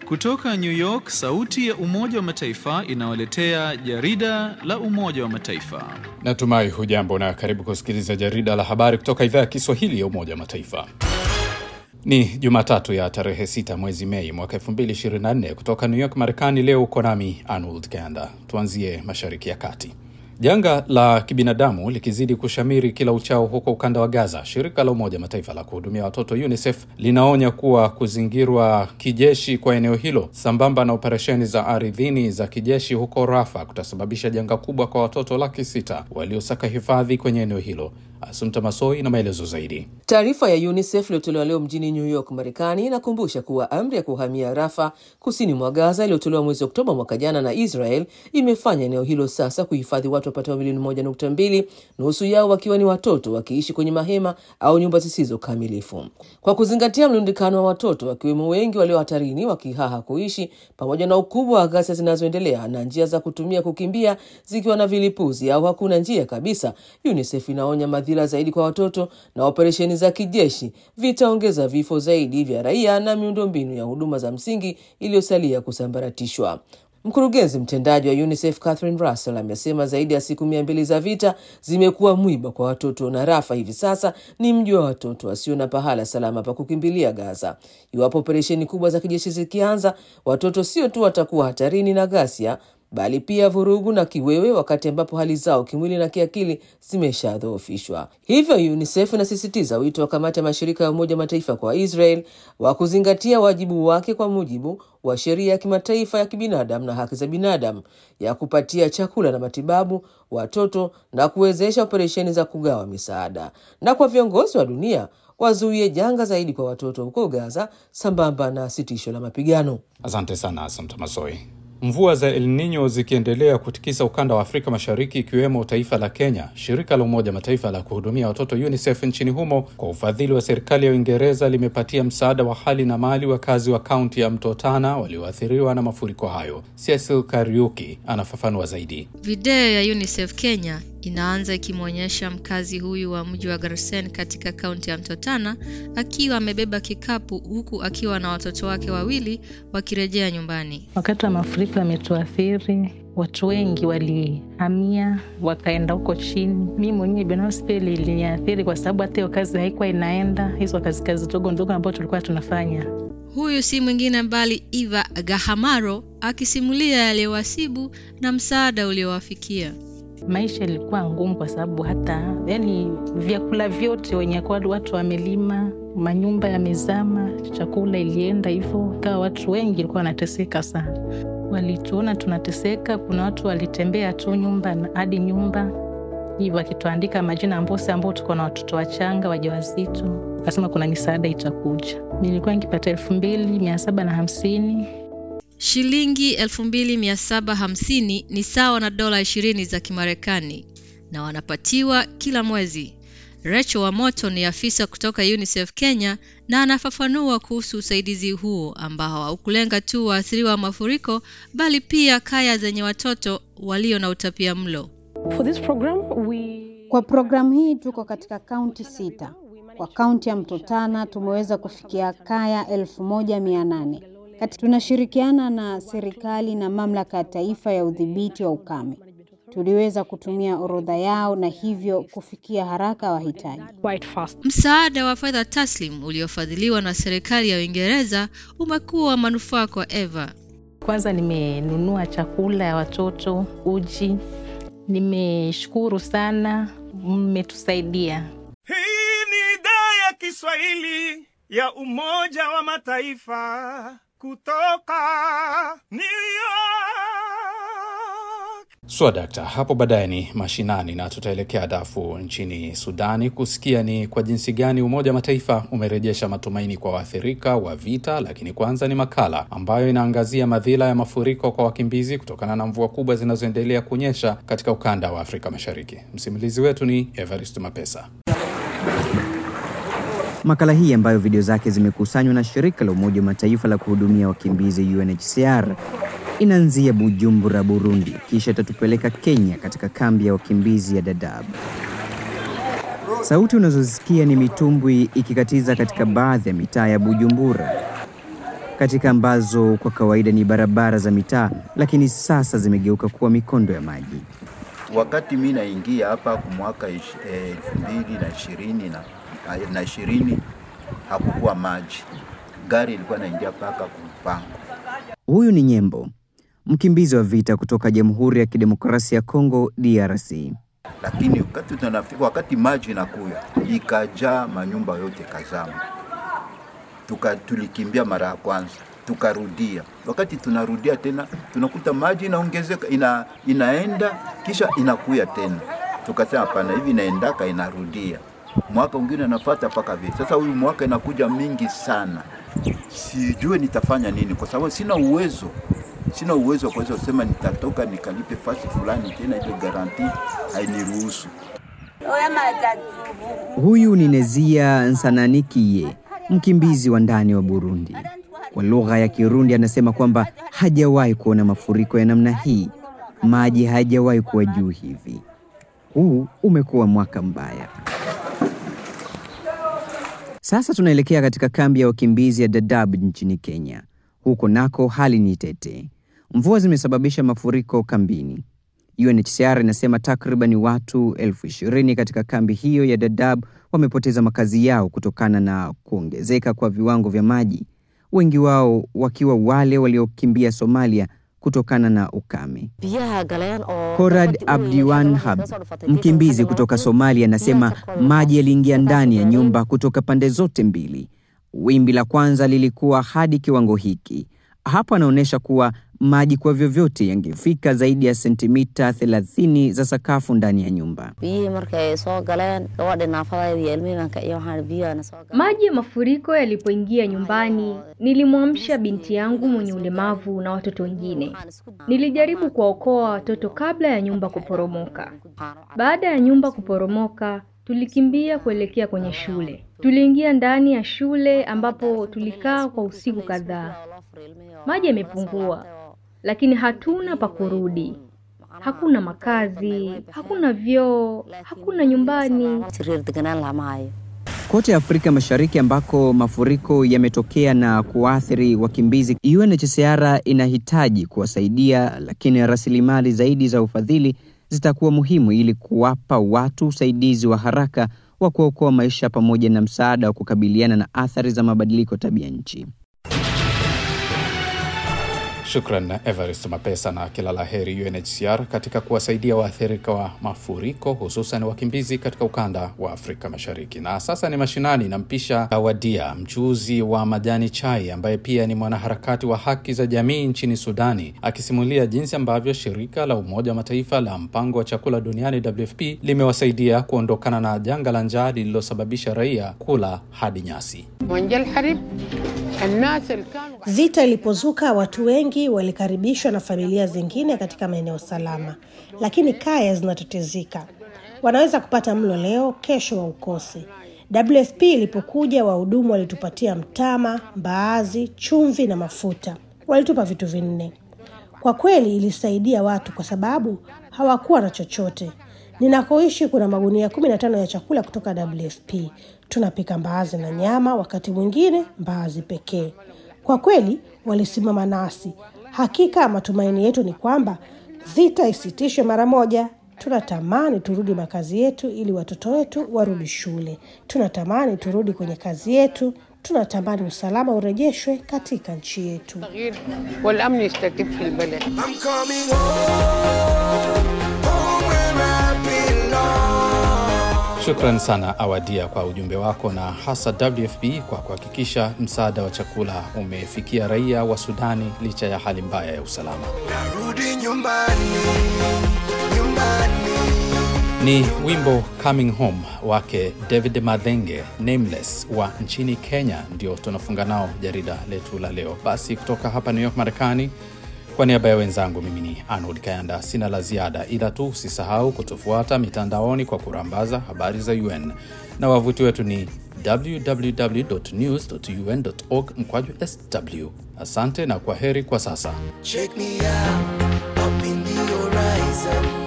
Kutoka New York, sauti ya Umoja wa Mataifa inawaletea jarida la Umoja wa Mataifa. Natumai hujambo na karibu kusikiliza jarida la habari kutoka idhaa ya Kiswahili ya Umoja wa Mataifa. Ni Jumatatu ya tarehe 6 mwezi Mei mwaka 2024 kutoka New York, Marekani. Leo uko nami Arnold Kanda. Tuanzie Mashariki ya Kati. Janga la kibinadamu likizidi kushamiri kila uchao huko ukanda wa Gaza, shirika la Umoja Mataifa la kuhudumia watoto UNICEF linaonya kuwa kuzingirwa kijeshi kwa eneo hilo sambamba na operesheni za ardhini za kijeshi huko Rafa kutasababisha janga kubwa kwa watoto laki sita waliosaka hifadhi kwenye eneo hilo. Asumta Masoi na maelezo zaidi. Taarifa ya UNICEF iliyotolewa leo mjini New York, Marekani, inakumbusha kuwa amri ya kuhamia Rafa kusini mwa Gaza iliyotolewa mwezi Oktoba mwaka jana na Israel imefanya eneo hilo sasa kuhifadhi watu wapatao milioni moja nukta mbili, nusu yao wakiwa ni watoto wakiishi kwenye mahema au nyumba zisizo kamilifu. Kwa kuzingatia mlundikano wa watoto, wakiwemo wengi walio hatarini wakihaha kuishi, pamoja na ukubwa wa ghasia zinazoendelea na njia za kutumia kukimbia zikiwa na vilipuzi au hakuna njia kabisa, UNICEF inaonya madhira zaidi kwa watoto na operesheni za kijeshi vitaongeza vifo zaidi vya raia na miundombinu ya huduma za msingi iliyosalia kusambaratishwa. Mkurugenzi mtendaji wa UNICEF Catherine Russell amesema zaidi ya siku mia mbili za vita zimekuwa mwiba kwa watoto na Rafa hivi sasa ni mji wa watoto wasio na pahala salama pa kukimbilia Gaza. Iwapo operesheni kubwa za kijeshi zikianza, watoto sio tu watakuwa hatarini na ghasia bali pia vurugu na kiwewe, wakati ambapo hali zao kimwili na kiakili zimeshadhoofishwa. Hivyo UNICEF inasisitiza wito wa kamati ya mashirika ya Umoja Mataifa kwa Israel wa kuzingatia wajibu wake kwa mujibu wa sheria ya kimataifa ya kibinadamu na haki za binadamu ya kupatia chakula na matibabu watoto na kuwezesha operesheni za kugawa misaada, na kwa viongozi wa dunia wazuie janga zaidi kwa watoto huko Gaza sambamba na sitisho la mapigano. Asante sana Asante Masoi. Mvua za El Nino zikiendelea kutikisa ukanda wa Afrika Mashariki ikiwemo taifa la Kenya, shirika la Umoja Mataifa la kuhudumia watoto UNICEF nchini humo kwa ufadhili wa serikali ya Uingereza limepatia msaada wa hali na mali wakazi wa kaunti ya Mto Tana walioathiriwa na mafuriko hayo. Cecil Kariuki anafafanua zaidi. Video ya UNICEF Kenya inaanza ikimwonyesha mkazi huyu wa mji wa Garsen katika kaunti ya Mto Tana akiwa amebeba kikapu huku akiwa na watoto wake wawili wakirejea nyumbani. Wakati wa mafuriko yametuathiri, watu wengi walihamia wakaenda huko chini. Mi mwenyewe binafsi pia iliniathiri kwa sababu hata hiyo kazi haikuwa inaenda, hizo kazi kazi ndogo ndogo ambayo tulikuwa tunafanya. Huyu si mwingine bali Eva Gahamaro akisimulia yaliyowasibu na msaada uliowafikia. Maisha ilikuwa ngumu kwa sababu hata yani vyakula vyote wenye kwa watu wamelima, manyumba yamezama, chakula ilienda hivyo, kawa watu wengi walikuwa wanateseka sana. Walituona tunateseka, kuna watu walitembea tu nyumba hadi nyumba hivyo, wakituandika majina ambose ambao tuko na watoto wachanga wajawazito, akasema kuna misaada itakuja. Nilikuwa nikipata elfu mbili mia saba na hamsini Shilingi 2750 ni sawa na dola 20 za Kimarekani na wanapatiwa kila mwezi. Rachel Wamoto ni afisa kutoka UNICEF Kenya na anafafanua kuhusu usaidizi huo ambao haukulenga tu waathiriwa wa mafuriko bali pia kaya zenye watoto walio na utapia mlo. For this program, we... Kwa programu hii tuko katika kaunti sita. Kwa kaunti ya Mto Tana tumeweza kufikia kaya elfu moja mia nane. Kati tunashirikiana na serikali na mamlaka ya taifa ya udhibiti wa ukame. Tuliweza kutumia orodha yao na hivyo kufikia haraka wahitaji. quite fast. Msaada wa fedha taslim uliofadhiliwa na serikali ya Uingereza umekuwa wa manufaa kwa Eva. Kwanza nimenunua chakula ya watoto, uji. Nimeshukuru sana, mmetusaidia. Hii ni idhaa ya Kiswahili ya Umoja wa Mataifa kutoka New York. Swadakta, hapo baadaye ni mashinani na tutaelekea Darfur nchini Sudani kusikia ni kwa jinsi gani Umoja wa Mataifa umerejesha matumaini kwa waathirika wa vita. Lakini kwanza ni makala ambayo inaangazia madhila ya mafuriko kwa wakimbizi kutokana na mvua kubwa zinazoendelea kunyesha katika ukanda wa Afrika Mashariki. Msimulizi wetu ni Evarist Mapesa. Makala hii ambayo video zake zimekusanywa na shirika la Umoja wa Mataifa la kuhudumia wakimbizi UNHCR inaanzia Bujumbura, Burundi, kisha itatupeleka Kenya katika kambi ya wakimbizi ya Dadaab. Sauti unazosikia ni mitumbwi ikikatiza katika baadhi ya mitaa ya Bujumbura. katika ambazo kwa kawaida ni barabara za mitaa, lakini sasa zimegeuka kuwa mikondo ya maji. Wakati mi naingia hapa kwa mwaka elfu mbili na ishirini na, na ishirini hakukuwa maji, gari ilikuwa naingia mpaka kupango. Huyu ni Nyembo, mkimbizi wa vita kutoka Jamhuri ya Kidemokrasia ya Kongo DRC. Lakini wakati tunafika, wakati maji inakuya ikajaa manyumba yote kazama, tuka tulikimbia mara ya kwanza tukarudia. Wakati tunarudia tena tunakuta maji inaongezeka, ina, inaenda kisha inakuya tena. Tukasema hapana, hivi inaendaka inarudia, mwaka mwingine anafuata mpaka vile. Sasa huyu mwaka inakuja mingi sana, sijue nitafanya nini, kwa sababu sina uwezo sina uwezo wa kuweza kusema nitatoka nikalipe fasi fulani tena, ile garanti hainiruhusu. Huyu ni Nezia Nsananikiye, mkimbizi wa ndani wa Burundi. Kwa lugha ya Kirundi anasema kwamba hajawahi kuona mafuriko ya namna hii, maji hayajawahi kuwa juu hivi. Huu umekuwa mwaka mbaya. Sasa tunaelekea katika kambi ya wakimbizi ya Dadaab nchini Kenya. Huko nako hali ni tete. Mvua zimesababisha mafuriko kambini. UNHCR inasema takriban watu elfu ishirini katika kambi hiyo ya Dadaab wamepoteza makazi yao kutokana na kuongezeka kwa viwango vya maji, wengi wao wakiwa wale waliokimbia Somalia kutokana na ukame. Korad Abdiwan Hab, mkimbizi kutoka Somalia, anasema maji yaliingia ndani ya nyumba kutoka pande zote mbili. Wimbi la kwanza lilikuwa hadi kiwango hiki. Hapo anaonyesha kuwa maji kwa vyovyote yangefika zaidi ya sentimita 30 za sakafu ndani ya nyumba. Maji ya mafuriko yalipoingia nyumbani, nilimwamsha binti yangu mwenye ulemavu na watoto wengine. Nilijaribu kuwaokoa watoto kabla ya nyumba kuporomoka. Baada ya nyumba kuporomoka, tulikimbia kuelekea kwenye shule. Tuliingia ndani ya shule ambapo tulikaa kwa usiku kadhaa. Maji yamepungua, lakini hatuna pa kurudi. Hakuna makazi, hakuna vyoo, hakuna nyumbani. Kote Afrika Mashariki ambako mafuriko yametokea na kuathiri wakimbizi, UNHCR inahitaji kuwasaidia, lakini rasilimali zaidi za ufadhili zitakuwa muhimu ili kuwapa watu usaidizi wa haraka wa kuokoa maisha pamoja na msaada wa kukabiliana na athari za mabadiliko tabia nchi. Shukran na Everest Mapesa na kila la heri UNHCR katika kuwasaidia waathirika wa mafuriko hususan wakimbizi katika ukanda wa Afrika Mashariki. Na sasa ni mashinani, nampisha Kawadia, mchuuzi wa majani chai ambaye pia ni mwanaharakati wa haki za jamii nchini Sudani, akisimulia jinsi ambavyo shirika la Umoja wa Mataifa la mpango wa chakula duniani WFP limewasaidia kuondokana na janga la njaa lililosababisha raia kula hadi nyasi. Vita ilipozuka, watu wengi walikaribishwa na familia zingine katika maeneo salama, lakini kaya zinatatizika. Wanaweza kupata mlo leo, kesho waukose. WFP ilipokuja, wahudumu walitupatia mtama, mbaazi, chumvi na mafuta. Walitupa vitu vinne. Kwa kweli ilisaidia watu kwa sababu hawakuwa na chochote. Ninakoishi kuna magunia kumi na tano ya chakula kutoka WFP. Tunapika mbaazi na nyama, wakati mwingine mbaazi pekee. Kwa kweli walisimama nasi. Hakika matumaini yetu ni kwamba vita isitishwe mara moja. Tunatamani turudi makazi yetu ili watoto wetu warudi shule. Tunatamani turudi kwenye kazi yetu. Tunatamani usalama urejeshwe katika nchi yetu. Shukran sana Awadia kwa ujumbe wako na hasa WFP kwa kuhakikisha msaada wa chakula umefikia raia wa Sudani licha ya hali mbaya ya usalama. Narudi nyumbani, nyumbani. Ni wimbo Coming Home wake David Madhenge Nameless wa nchini Kenya, ndio tunafunga nao jarida letu la leo. Basi kutoka hapa New York, Marekani, kwa niaba ya wenzangu, mimi ni Arnold Kayanda, sina la ziada, ila tu usisahau kutufuata mitandaoni kwa kurambaza habari za UN na wavuti wetu ni www.news.un.org mkwaju sw. Asante na kwa heri kwa sasa. Check me out, up in the horizon.